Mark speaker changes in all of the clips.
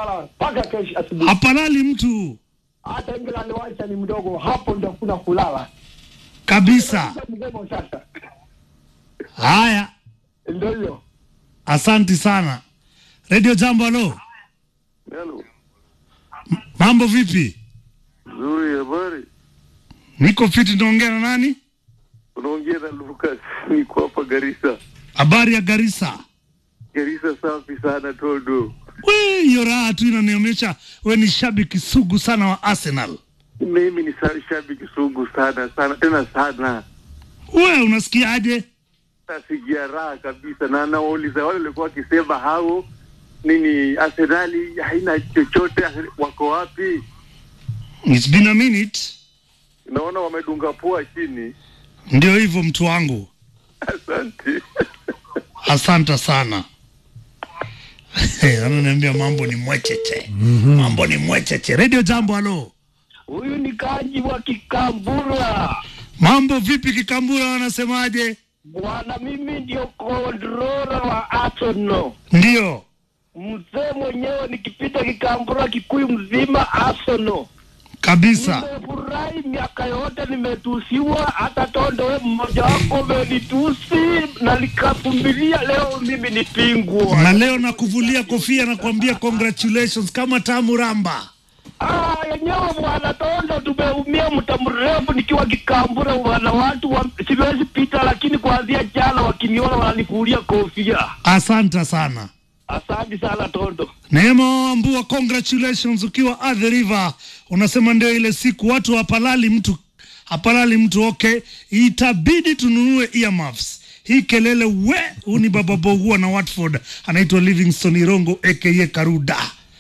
Speaker 1: kulala mpaka kesho asubuhi.
Speaker 2: hapalali mtu
Speaker 1: Hata England wacha ni mdogo, hapo ndio kuna kulala
Speaker 2: kabisa.
Speaker 1: mgomo sasa.
Speaker 2: Haya,
Speaker 1: Ndio hiyo.
Speaker 2: asanti sana. Radio Jambo, halo,
Speaker 3: Hello.
Speaker 2: mambo vipi?
Speaker 3: Nzuri, habari?
Speaker 2: Niko fiti, naongea na nani?
Speaker 3: Unaongea na Lucas, niko hapa Garissa.
Speaker 2: Habari ya Garissa?
Speaker 3: Garissa safi sana Toldo.
Speaker 2: We, hiyo raha tu inanionyesha we ni shabiki sugu sana wa Arsenal.
Speaker 3: Mimi ni sa- shabiki sugu sana sana tena sana,
Speaker 2: We unasikiaje?
Speaker 3: nasikia raha kabisa, na nawauliza wale walikuwa wakisema hao nini Arsenali haina chochote, wako wapi?
Speaker 2: It's been a minute.
Speaker 3: Naona wamedunga pua chini.
Speaker 2: Ndio hivyo mtu wangu,
Speaker 3: Asante.
Speaker 2: asante sana. Ananiambia mambo ni mwecheche, mambo ni mwecheche. Radio Jambo, halo,
Speaker 1: Huyu ni Kaji wa Kikambura.
Speaker 2: mambo vipi? Kikambura wanasemaje?
Speaker 1: Bwana, mimi ndio kontrola wa Arsenal.
Speaker 2: Ndio
Speaker 1: Mzee mwenyewe nikipita Kikambura Kikuyu mzima Arsenal.
Speaker 2: kabisa.
Speaker 1: Nimefurahi miaka yote nimetusiwa, hata Tondo we mmoja wako umenitusi na nikavumilia. Leo mimi ni pingwa.
Speaker 2: Na leo nakuvulia kofia na kuambia congratulations kama tamu ramba.
Speaker 1: Ah, yenyewe bwana Tondo, tumeumia muda mrefu nikiwa Kikambura bwana, watu wa, siwezi pita, lakini kuanzia jana wakiniona wananifulia kofia.
Speaker 2: Asante sana.
Speaker 1: Asante sana Tondo.
Speaker 2: Neema Ambua, congratulations ukiwa at the river. Unasema ndio ile siku watu hapalali mtu hapalali mtu. Okay, itabidi tununue earmuffs. Hii kelele we, huu ni baba Bogua na Watford, anaitwa Livingston Irongo aka Karuda.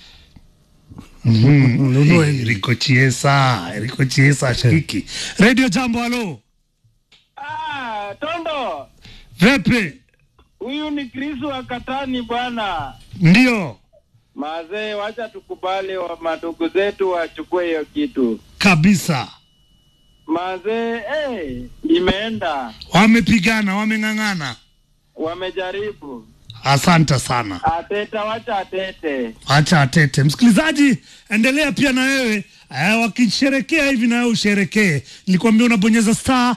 Speaker 2: Mhm. Eh, Rico Chiesa, Rico Chiesa shiki. Radio Jambo, halo.
Speaker 4: Ah, Tondo,
Speaker 2: Vepe,
Speaker 4: huyu ni Chris wa Katani bwana.
Speaker 2: ndio
Speaker 4: Mazee, wacha tukubali wa madugu zetu wachukue hiyo kitu.
Speaker 2: kabisa.
Speaker 4: Mazee, eh, imeenda.
Speaker 2: Wamepigana, wameng'ang'ana.
Speaker 4: Wamejaribu.
Speaker 2: Asante sana.
Speaker 4: Ateta wacha atete.
Speaker 2: Acha atete. Msikilizaji, endelea pia na wewe eh, wakisherekea hivi na wewe usherekee. Nilikwambia unabonyeza star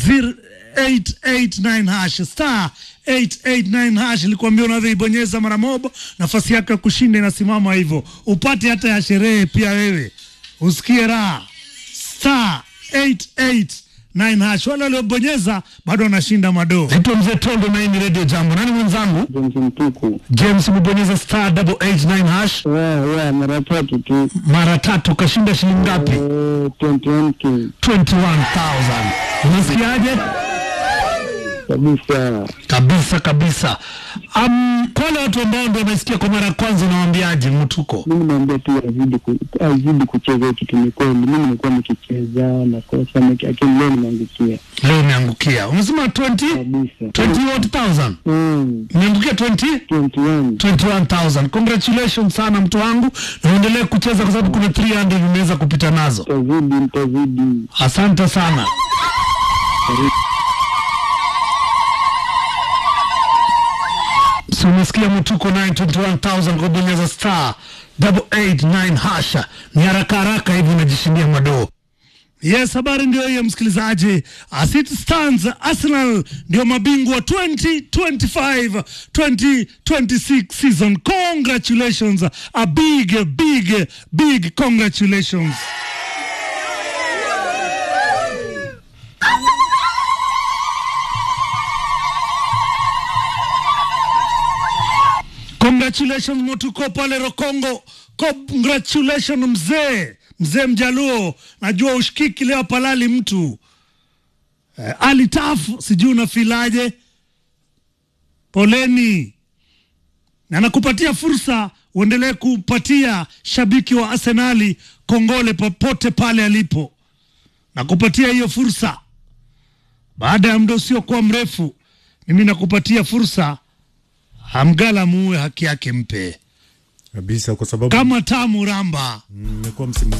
Speaker 2: 0889 hash star 889 hash. Nilikwambia unavyoibonyeza mara moja, nafasi yako ya kushinda inasimama hivyo, upate hata ya sherehe pia wewe, usikie raha. Star 889 hash. Wale waliobonyeza bado wanashinda madoo. Naitwa Mzee Tondo na hii ni Radio Jambo. Nani mwenzangu?
Speaker 5: James Mtuku.
Speaker 2: James umebonyeza star 889 hash
Speaker 5: Wa wa mara tatu tu.
Speaker 2: mara tatu kashinda shilingi ngapi?
Speaker 5: Eh, 21k
Speaker 2: 21000 unasikiaje?
Speaker 5: kabisa.
Speaker 2: Kabisa kabisa. Um, kwa wale watu ambao ndio wamesikia kwa mara ya kwanza, unawaambiaje mtuko?
Speaker 5: Mimi naambia tu azidi ku, azidi kucheza hii kitu. Ni kweli mimi nimekuwa nikicheza nakosa, niki- lakini leo nimeangukia
Speaker 2: Leo umeangukia, umesema 20
Speaker 5: kabisa.
Speaker 2: 21000
Speaker 5: Mm,
Speaker 2: umeangukia 20
Speaker 5: 21
Speaker 2: 21000 congratulations sana mtu wangu, na uendelee kucheza kwa sababu kuna 300 vimeweza kupita nazo.
Speaker 5: tazidi, mtazidi.
Speaker 2: Asante sana. So umesikia mtuko 921,000 kwa bonyeza star 889 hasha, ni haraka haraka hivi unajishindia madoo. Yes, habari ndio hiyo msikilizaji. As it stands, Arsenal ndio mabingwa 2025 2026 season. Congratulations, a big big big congratulations. Congratulations Motuko pale Rokongo. Congratulations mzee, mzee Mjaluo. Najua ushikiki leo palali mtu. Eh, Ali Tafu sijui unafilaje? Poleni. Na nakupatia fursa uendelee kupatia shabiki wa Arsenali kongole popote pale alipo. Nakupatia hiyo fursa. Baada ya muda usiokuwa mrefu, mimi nakupatia fursa Hamgala muue haki yake mpe
Speaker 6: kabisa, kwa sababu
Speaker 2: kama tamu ramba.
Speaker 6: mmekuwa msimu